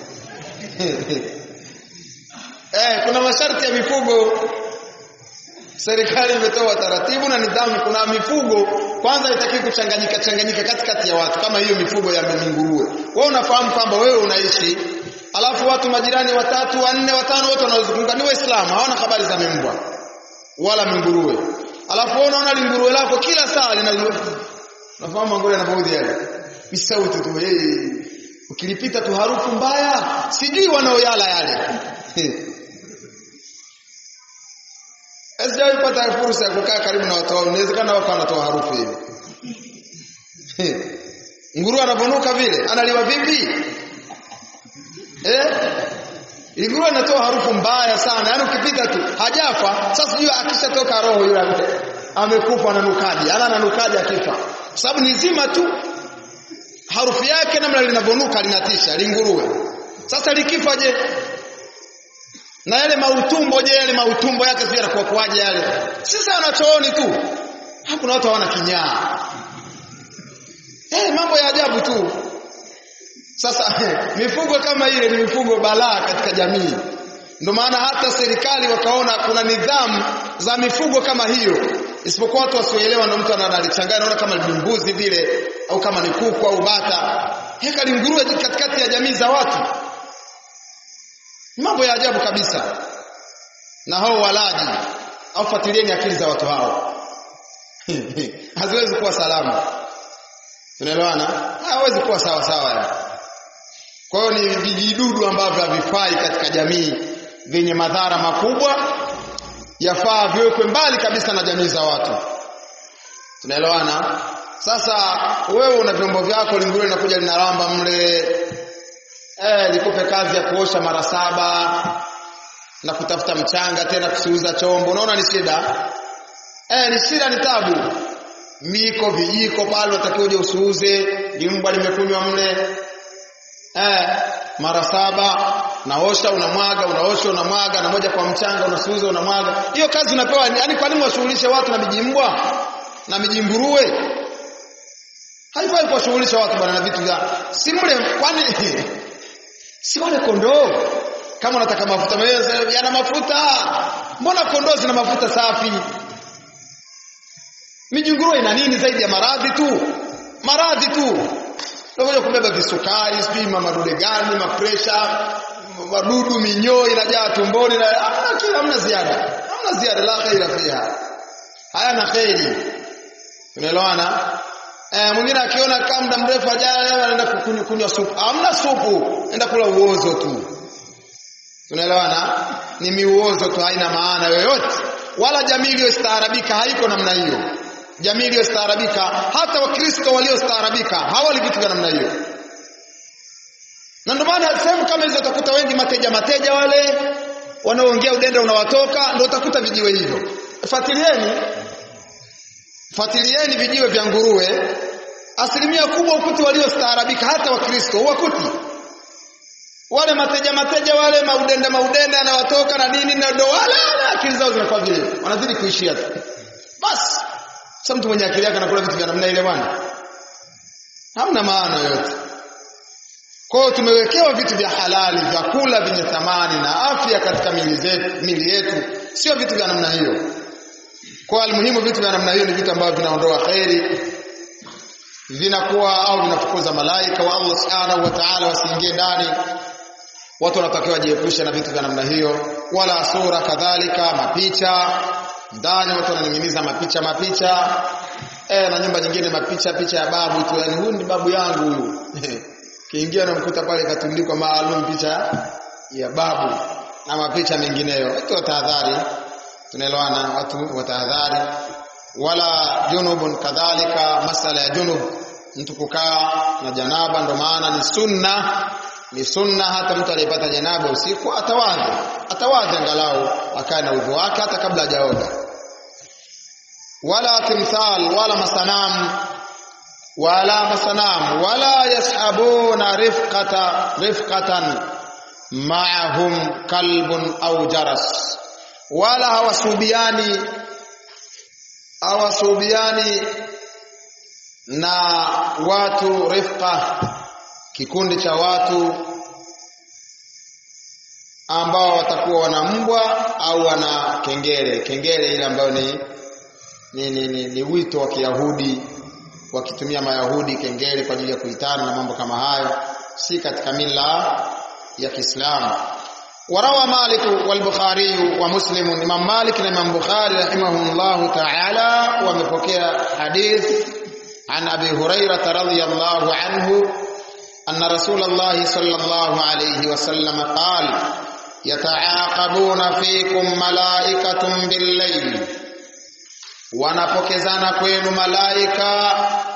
Speaker 2: eh kuna masharti ya mifugo serikali imetoa taratibu na nidhamu kuna mifugo kwanza haitaki kuchanganyika changanyika katikati ya watu kama hiyo mifugo ya nguruwe wewe unafahamu kwamba wewe unaishi alafu watu majirani watatu wanne watano wote wanaozunguka ni waislamu hawana habari za mbwa wala nguruwe alafu wewe unaona linguruwe lako kila saa lina nafahamu ngore anapoudhi yale ni sauti tu hey. ukilipita tu harufu mbaya sijui wanaoyala yale Sijawahi kupata fursa ya kukaa karibu na watu wao. Inawezekana wako wanatoa harufu hiyo. Nguruwe anaponuka vile, analiwa vipi? Eh? Nguruwe anatoa harufu mbaya sana. Yaani ukipita tu hajafa, sasa sijui akishatoka roho yule amekufa ananukaje? Ana ananukaje akifa? Kwa sababu ni zima tu. Harufu yake namna linavonuka linatisha, linguruwe. Sasa likifa je? na yale mautumbo je yale mautumbo yake sio yanakuwa kwaje yale sasa anachooni tu hakuna watu hawana kinyaa eh mambo ya ajabu tu sasa mifugo kama ile ni mifugo balaa katika jamii ndio maana hata serikali wakaona kuna nidhamu za mifugo kama hiyo isipokuwa watu wasioelewa ndio mtu analichanganya naona kama ni mbuzi vile au kama ni kuku au bata heka linguruwe katikati ya jamii za watu mambo ya ajabu kabisa na hao walaji au fuatilieni akili za watu hao haziwezi kuwa salama tunaelewana hawezi kuwa sawa sawa yani kwa hiyo ni vijidudu ambavyo havifai katika jamii vyenye madhara makubwa yafaa viwekwe mbali kabisa na jamii za watu tunaelewana sasa wewe una vyombo vyako lingine linakuja linaramba mle eh likupe kazi ya kuosha mara saba na kutafuta mchanga tena kusiuza chombo unaona ni shida eh ni shida ni tabu miko vijiko pale utakiwa uje usiuze limbwa limekunywa mle eh mara saba naosha unamwaga unaosha unamwaga na moja kwa mchanga unasuuza unamwaga hiyo kazi unapewa yani kwa nini washughulishe watu na mijimbwa na mijimburuwe haifai kuwashughulisha watu bwana na vitu vya si mle kwani si wale kondoo kama unataka mafuta mwenyewe yana mafuta mbona kondoo zina mafuta safi mijinguruwe ina nini zaidi ya maradhi tu maradhi tu unakuja kubeba visukari sijui madude gani mapresha wadudu minyoo inajaa tumboni na hamna kila hamna ziada hamna ziada la khaira fiha hayana khairi tunaelewana eh mwingine akiona kama muda mrefu ajaye anaenda kunywa kunywa supu hamna supu enda kula uozo tu tunaelewana ni miuozo tu haina maana yoyote wala jamii iliyostaarabika haiko namna hiyo jamii iliyostaarabika hata wakristo waliostaarabika hawali vitu vya namna hiyo na ndio maana sehemu kama hizo utakuta wengi mateja mateja wale wanaoongea udenda unawatoka ndio utakuta vijiwe hivyo fuatilieni fuatilieni vijiwe vya nguruwe asilimia kubwa ukuti waliostaarabika hata wakristo wakuti wale mateja mateja wale maudende maudende anawatoka na nini na ndo wale akili zao zinakuwa vile wanazidi kuishia tu basi sasa mtu mwenye akili yake anakula vitu vya namna ile bwana hamna maana yote kwa hiyo tumewekewa vitu vya halali vyakula vyenye thamani na afya katika mili zetu mili yetu sio vitu vya namna hiyo kwa almuhimu vitu vya namna hiyo ni vitu ambavyo vinaondoa khairi vinakuwa au vinafukuza malaika wa Allah subhanahu wa ta'ala wasiingie ndani watu wanatakiwa jiepushe na vitu vya namna hiyo wala sura kadhalika mapicha ndani watu wananing'iniza mapicha mapicha eh na nyumba nyingine mapicha picha ya babu tu yani huyu ni babu yangu huyu kiingia namkuta pale katundikwa maalum picha ya babu na mapicha mengineyo watu watahadhari tunaelewana watu watahadhari wala junubun kadhalika masala ya junub mtu kukaa na janaba ndo maana ni sunna ni sunna hata mtu aliyepata janaba usiku atawadhi atawadhi angalau akae na udhu wake hata kabla hajaoga wala timthal wala masanam wala masanam wala yashabuna rifqata rifqatan ma'ahum kalbun au jaras wala hawasubiani hawasubiani na watu rifqa kikundi cha watu ambao watakuwa wana mbwa au wana kengele kengele ile ambayo ni ni, ni, ni, ni wito wa Kiyahudi wakitumia Mayahudi kengele kwa ajili ya kuitana na mambo kama hayo si katika mila ya Kiislamu وروى مالك والبخاري ومسلم امام مالك وامام بخاري رحمه الله تعالى ومپokea حديث عن ابي هريره رضي الله عنه ان رسول الله صلى الله عليه وسلم قال يتعاقبون فيكم ملائكه بالليل wanapokezana kwenu malaika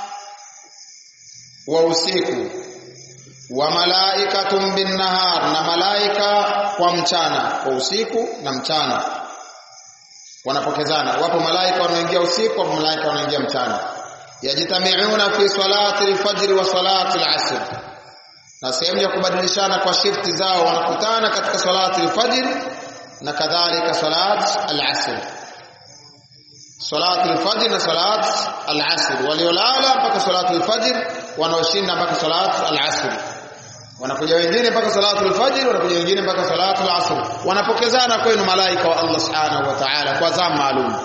Speaker 2: wa usiku wa malaikatun bin nahar na malaika kwa mchana kwa usiku na mchana wanapokezana wapo malaika wanaoingia usiku wapo malaika wanaoingia mchana yajitamiuna fi salati al-fajr wa salati al-asr na sehemu ya kubadilishana kwa shifti zao wanakutana katika salati al-fajr na kadhalika salat al-asr salati al-fajr na salat al-asr waliolala mpaka salati al-fajr wanaoshinda mpaka salat al-asr wanakuja wengine mpaka salatu al-fajr wanakuja wengine mpaka salatu al-asr wanapokezana kwenu malaika wa Allah subhanahu wa ta'ala kwa zamu maalum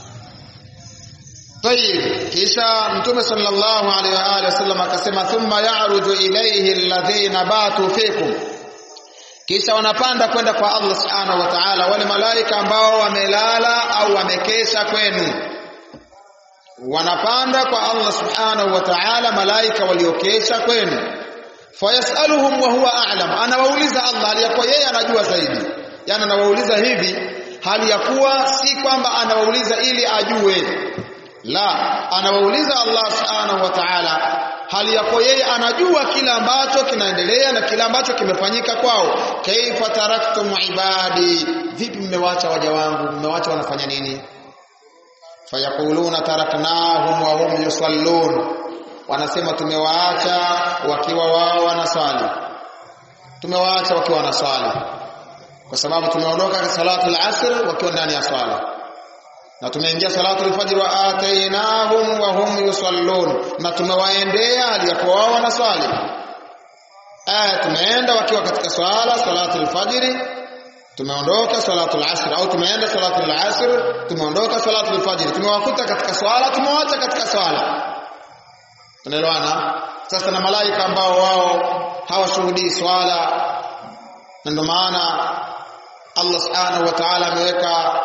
Speaker 2: طيب kisha mtume sallallahu alaihi wa alihi wasallam akasema thumma ya'ruju ilayhi alladhina batu fikum kisha wanapanda kwenda kwa Allah subhanahu wa ta'ala wale malaika ambao wamelala au wamekesha kwenu wanapanda kwa Allah subhanahu wa ta'ala malaika waliokesha kwenu fayasaluhum wa huwa a'lam anawauliza Allah aliyakuwa yeye anajua zaidi yani anawauliza hivi hali ya kuwa si kwamba anawauliza ili ajue la anawauliza Allah subhanahu wa ta'ala hali yako yeye anajua kila ambacho kinaendelea na kila ambacho kimefanyika kwao kaifa taraktum ibadi vipi mmewacha waja wangu mmewacha wanafanya nini fayaquluna taraknahum wa hum yusallun wanasema tumewaacha wakiwa wao wanaswali tumewaacha wakiwa wanaswali kwa sababu tumeondoka salatu al-asr wakiwa ndani ya swala na tumeingia salatu al-fajr wa atainahum wa hum yusallun na tumewaendea aliyakuwa wao wanaswali aya tumeenda wakiwa katika swala salatu al-fajr tumeondoka salatu al-asr au tumeenda salatu al-asr tumeondoka salatu al-fajr tumewakuta katika swala tumewaacha katika swala tunaelewana sasa na malaika ambao wao hawashuhudii swala na ndio maana Allah subhanahu wa ta'ala ameweka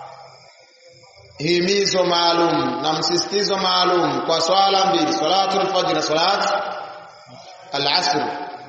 Speaker 2: himizo maalum na msisitizo maalum kwa swala mbili salatu al-fajr na salat al-asr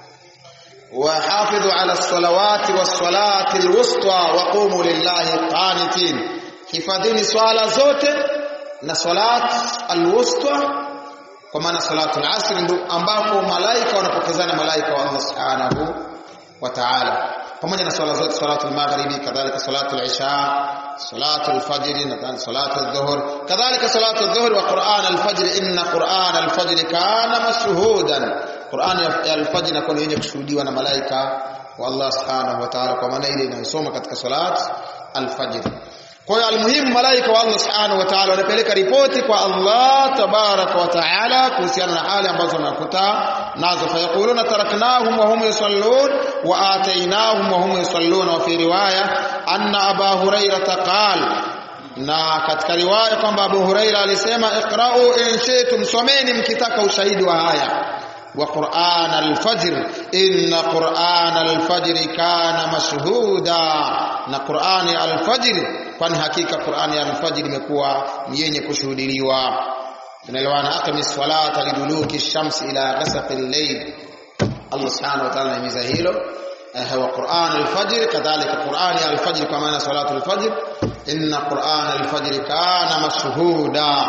Speaker 2: وحافظوا على الصلوات والصلاة الوسطى وقوموا لله قانتين hifadhini swala zote na salat al-wusta kwa maana salatu al-asr ndio ambapo malaika wanapokezana malaika wa Allah subhanahu wa ta'ala pamoja na swala zote salatu al-maghribi kadhalika salatu al-isha salatu al-fajr na salatu adh-dhuhr kadhalika salatu adh-dhuhr wa Qur'an al-fajr inna Qur'an al-fajr kana mashhudan Qur'an al-fajr inakuwa yenye kushuhudiwa na malaika wa Allah subhanahu wa ta'ala kwa maana ile inayosoma katika salat al-fajr kwa hiyo almuhimu malaika wa Allah subhanahu wa ta'ala wanapeleka ripoti kwa Allah tabaraka wa ta'ala kuhusiana na hali ambazo wanakuta nazo fayaquluna taraknahum wa hum yusallun wa atainahum wa hum yusallun wa fi riwaya anna aba hurairah qala na katika riwaya kwamba Abu Huraira alisema iqra'u in shi'tum someni mkitaka ushahidi wa haya wa Qur'an al-fajr inna Qur'an al-fajr kana mashhuda na Qur'ani al-fajr kwani hakika Qur'ani al-fajr imekuwa ni yenye kushuhudiliwa tunaelewana aqimi salata liduluki shamsi ila ghasaqi al-layl Allah subhanahu wa ta'ala anahimiza hilo wa Qur'an al-fajr kadhalika Qur'ani al-fajr kwa maana salatu al-fajr inna Qur'an al-fajr kana mashhuda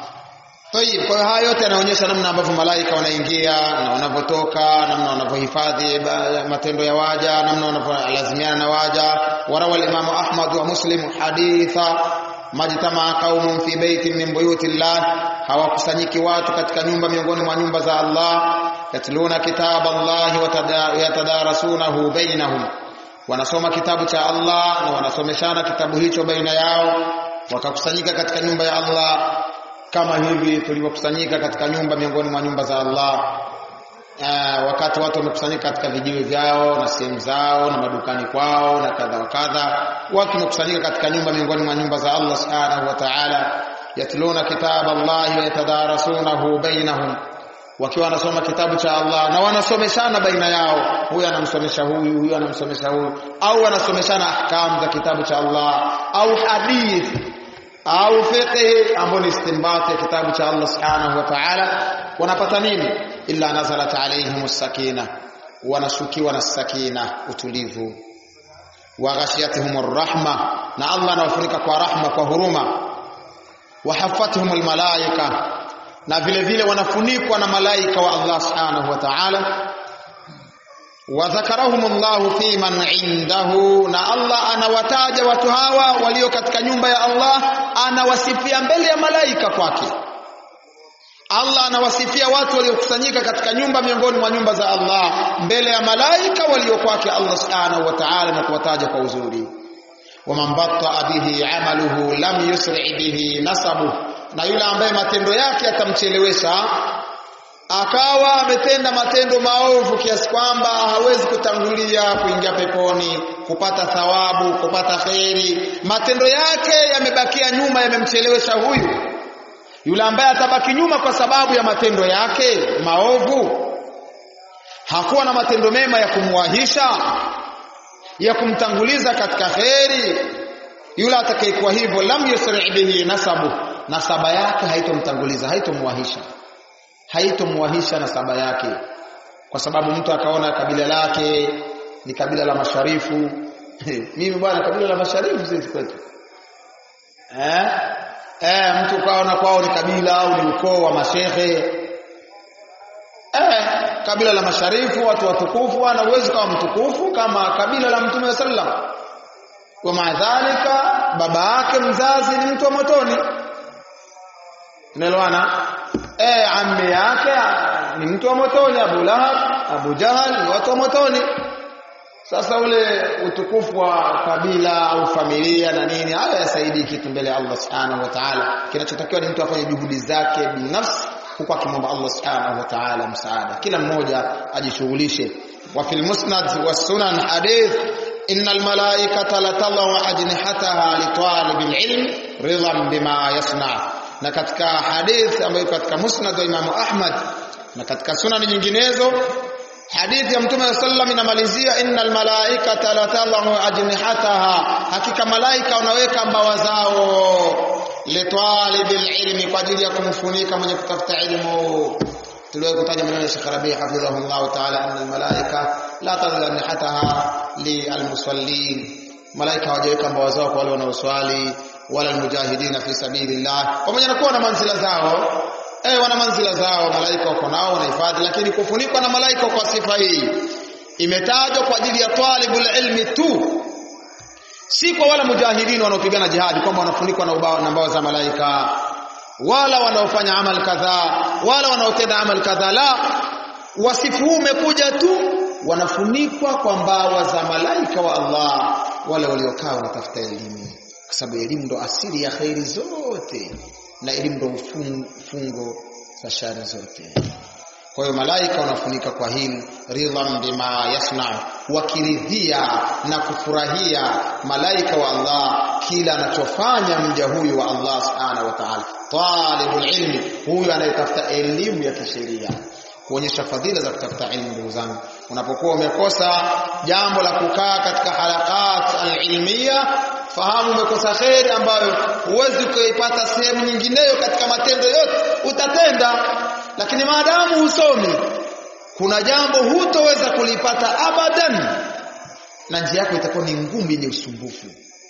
Speaker 2: Tayib, kwa hiyo haya yote yanaonyesha namna ambavyo malaika wanaingia na wanavyotoka, namna wanavyohifadhi matendo ya waja, namna wanavyolazimiana na waja. Warawa al-Imam Ahmad wa Muslim haditha majtama qaumun fi baitin min buyutillah, hawakusanyiki watu katika nyumba miongoni mwa nyumba za Allah, yatluna kitab Allah wa yatadarasunahu bainahum, wanasoma kitabu cha Allah na wanasomeshana kitabu hicho baina yao, wakakusanyika katika nyumba ya Allah kama hivi tulivyokusanyika katika nyumba miongoni mwa nyumba za Allah uh, wakati watu wamekusanyika katika vijiwe vyao na sehemu zao na madukani kwao na kadha wa kadha watu wamekusanyika katika nyumba miongoni mwa nyumba za Allah subhanahu wa ta'ala yatluna kitab Allah wa yatadarasunahu bainahum wakiwa wanasoma kitabu cha Allah na wanasomeshana baina yao huyu anamsomesha huyu huyu anamsomesha huyu au wanasomeshana ahkam za kitabu cha Allah au hadithi au fiqh ambao ni istinbat ya kitabu cha Allah subhanahu wa ta'ala wanapata nini illa nazalat alaihim sakina wanashukiwa na sakina utulivu wa ghashiyatuhum rahma na Allah anawafunika kwa rahma kwa huruma wa haffatuhum almalaika na vile vile wanafunikwa na malaika wa Allah subhanahu wa ta'ala wadhakarahum Allah fi man indahu na Allah anawataja watu hawa walio katika nyumba ya Allah anawasifia mbele ya malaika kwake Allah anawasifia watu waliokusanyika katika nyumba miongoni mwa nyumba za Allah mbele ya malaika walio kwake Allah subhanahu wa ta'ala na kuwataja kwa uzuri waman batta bihi amaluhu lam yusri bihi nasabu na yule ambaye matendo yake atamchelewesha akawa ametenda matendo maovu kiasi kwamba hawezi kutangulia kuingia peponi kupata thawabu kupata kheri matendo yake yamebakia nyuma yamemchelewesha huyu yule ambaye atabaki nyuma kwa sababu ya matendo yake maovu hakuwa na matendo mema ya kumwahisha ya kumtanguliza katika kheri yule atakayekuwa hivyo lam yusri bihi nasabu nasaba yake haitomtanguliza haitomwahisha haitomwahisha nasaba yake kwa sababu mtu akaona kabila lake ni kabila la masharifu mimi bwana kabila la masharifu sisi kwetu eh eh mtu kaona kwao ni kabila au ni ukoo wa mashehe eh kabila la masharifu watu watukufu ana uwezo kama mtukufu kama kabila la mtume sallam wa maadhalika baba yake mzazi ni mtu wa motoni unaelewana eh ammi yake ni mtu wa motoni Abu Lahab Abu Jahal ni watu wa motoni sasa ule utukufu wa kabila au familia na nini haya yasaidii kitu mbele ya Allah Subhanahu wa Ta'ala kinachotakiwa ni mtu afanye juhudi zake binafsi huku akimwomba Allah Subhanahu wa Ta'ala msaada kila mmoja ajishughulishe wa fil musnad was sunan hadith innal malaikata latadhu ajnihataha li talibil ilm ridhan bima yasna na katika hadith ambayo katika musnad wa Imam Ahmad na katika sunani nyinginezo hadithi ya mtume sallam inamalizia innal malaikata latadhu ajnihataha hakika malaika wanaweka mbawa zao litalibil ilmi kwa ajili ya kumfunika mwenye kutafuta ilmu tuliwahi kutaja maneno ya Sheikh Rabi hafidhahullah ta'ala anna almalaika la tadhlu ajnihataha lilmusallin malaika hawajaweka mbawa zao kwa wale wanaoswali wala almujahidina fi sabilillah pamoja na kuwa na manzila zao eh wana manzila zao malaika wako nao wanahifadhi lakini kufunikwa na malaika kwa sifa hii imetajwa kwa ajili ya talibul ilmi tu si kwa wala mujahidin wanaopigana jihadi kwamba wanafunikwa na ubao na mbao za malaika wala wanaofanya amal kadhaa wala wanaotenda amal kadhaa la wasifu huu umekuja tu wanafunikwa kwa mbawa za malaika wa Allah wale waliokaa wanatafuta elimu kwa sababu elimu ndo asili ya khairi zote na elimu ndo ufungo za shari zote kwa hiyo malaika wanafunika kwa hili ridhan bima yasna wakiridhia na kufurahia malaika wa Allah kila anachofanya mja huyu wa Allah subhanahu wa ta'ala talibul ilmi huyu anayetafuta elimu ya kisheria kuonyesha fadhila za kutafuta elimu ndugu zangu unapokuwa umekosa jambo la kukaa katika halakat alilmia fahamu umekosa kheri ambayo huwezi kuipata sehemu nyingineyo katika matendo yote utatenda lakini maadamu husomi kuna jambo hutoweza kulipata abadan na njia yako itakuwa ni ngumu yenye usumbufu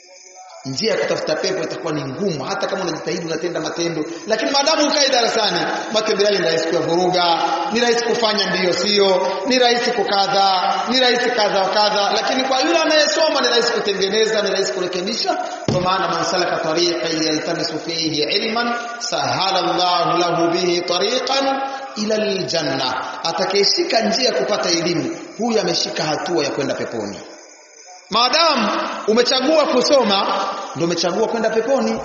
Speaker 2: njia ya kutafuta pepo itakuwa ni ngumu hata kama unajitahidi unatenda matendo lakini maadamu ukae darasani matendo yale ni rahisi kuyavuruga ni rahisi kufanya ndiyo sio ni rahisi kukadha ni rahisi kadha wa kadha lakini kwa yule anayesoma ni rahisi kutengeneza ni rahisi kurekebisha kwa maana man salaka tariqan yaltamisu fihi ilman sahala Allahu lahu bihi tariqan ila aljanna atakayeshika njia ya kupata elimu huyu ameshika hatua ya kwenda peponi maadamu umechagua kusoma ndio umechagua kwenda peponi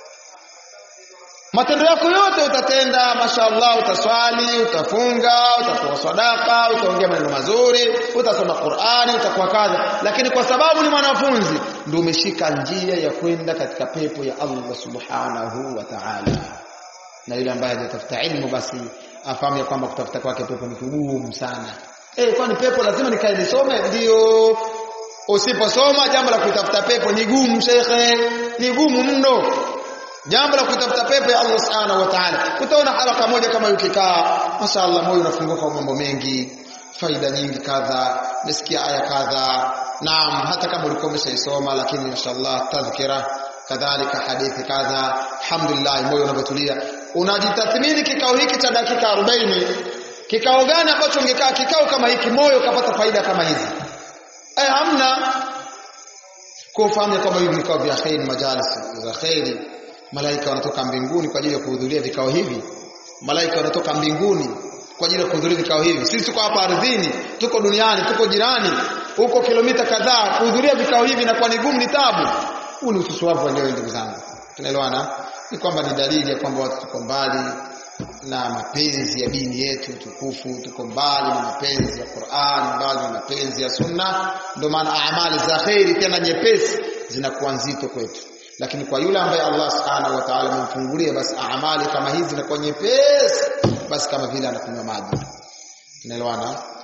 Speaker 2: matendo yako yote utatenda mashallah utaswali utafunga utatoa sadaka utaongea maneno mazuri utasoma Qur'ani utakuwa kadha lakini kwa sababu ni mwanafunzi ndio umeshika njia ya kwenda katika pepo ya Allah subhanahu wa ta'ala na yule ambaye hajatafuta ilmu basi afahamu ya kwamba kutafuta kwake pepo ni kugumu sana eh kwani pepo lazima nikae nisome ndio usiposoma jambo la kutafuta pepo ni gumu shekhe ni gumu mno jambo la kutafuta pepo ya Allah subhanahu wa ta'ala utaona haraka moja kama ukikaa mashaallah moyo unafunguka kwa mambo mengi faida nyingi kadha nisikia aya kadha naam hata kama ulikuwa umeshaisoma lakini mashaallah tadhkira kadhalika hadithi kadha alhamdulillah moyo unavyotulia unajitathmini kikao hiki cha dakika 40 kikao gani ambacho ungekaa kikao kama hiki moyo ukapata faida kama hizi eh hamna kufahamu kwamba hivi vikao vya khair majalis za khairi malaika wanatoka mbinguni kwa ajili ya kuhudhuria vikao hivi malaika wanatoka mbinguni kwa ajili ya kuhudhuria vikao hivi sisi tuko hapa ardhini tuko duniani tuko jirani huko kilomita kadhaa kuhudhuria vikao hivi na kwa ni gumu ni tabu huu ni ususuavu leo ndugu zangu tunaelewana ni kwamba ni dalili ya kwamba watu tuko mbali na mapenzi ya dini yetu tukufu tuko mbali na mapenzi ya Qur'an mbali na mapenzi ya sunna ndio maana amali za khairi tena nyepesi zinakuwa nzito kwetu lakini kwa yule ambaye Allah subhanahu wa ta'ala amemfungulia basi amali kama hizi zinakuwa nyepesi basi kama vile anakunywa maji tunaelewana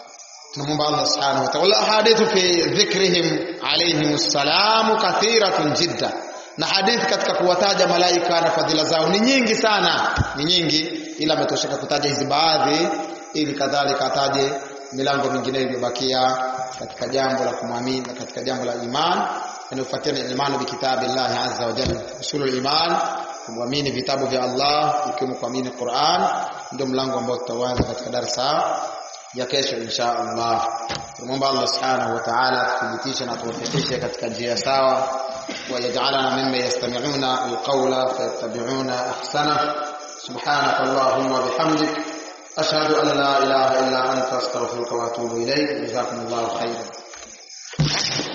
Speaker 2: tunamwomba Allah subhanahu wa ta'ala hadithu fi dhikrihim alayhim salamu kathiratun jidda na hadithi katika kuwataja malaika na fadhila zao ni nyingi sana ni nyingi ila ametosheka kutaja hizi baadhi ili kadhalika ataje milango mingine iliyobakia katika jambo la kumwamini na katika jambo la iman inayofuatia ni imani bi kitabillahi azza wa jalla usulul iman kuamini vitabu vya Allah ikiwemo kuamini Qur'an ndio mlango ambao tutaanza katika darasa ya kesho insha Allah. Tunamwomba Allah Subhanahu wa Ta'ala atuthibitishe na tuwafikishe katika njia sawa wa yaj'alana mimma yastami'una alqawla fayattabi'una ahsana. Subhanaka Allahumma bihamdik ashhadu an la ilaha illa anta astaghfiruka wa atubu ilayk. Jazakumullahu khairan.